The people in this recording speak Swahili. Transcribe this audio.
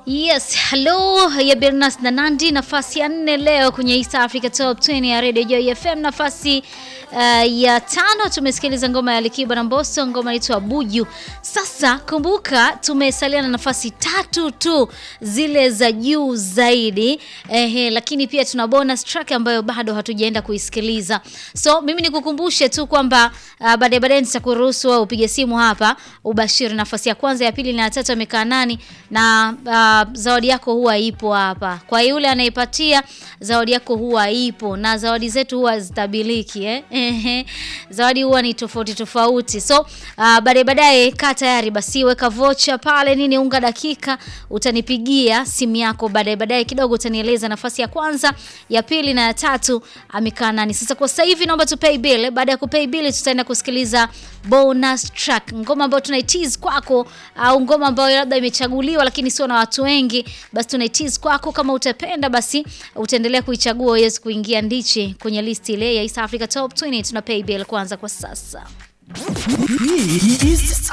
Yes, hello ya Bernas na Nandi, nafasi ya nne leo kwenye East Africa Top 20 ya Radio Joy FM. Nafasi uh, ya tano tumesikiliza ngoma ya Alikiba na Mbosso, ngoma inaitwa Buju. Sasa kumbuka, tumesalia na nafasi tatu tu zile za juu zaidi ehe, lakini pia tuna bonus track ambayo bado hatujaenda kuisikiliza. So mimi nikukumbushe tu kwamba uh, baadaye baadaye nitakuruhusu wewe upige simu hapa ubashiri nafasi ya kwanza, ya pili na ya tatu amekaa nani na uh, zawadi yako huwa ipo hapa. Kwa yule anayepatia zawadi yako huwa ipo, na zawadi zetu huwa zitabiliki eh? Ehe, zawadi huwa ni tofauti tofauti. So uh, baadaye baadaye, kaa tayari basi, weka vocha pale nini, unga dakika, utanipigia simu yako baadaye baadaye kidogo, utanieleza nafasi ya kwanza, ya pili na ya tatu amekaa nani. Sasa kwa sasa hivi naomba tu pay bill. Baada ya kupay bill, tutaenda kusikiliza bonus track, ngoma ambayo tunaitease kwako, au ngoma ambayo labda imechaguliwa lakini sio na watu wengi, basi tunaitease kwako. Kama utapenda, basi utaendelea kuichagua uweze kuingia ndichi kwenye list ile ya East Africa Top 20. Tuna pay bill kwanza kwa sasa. Hii East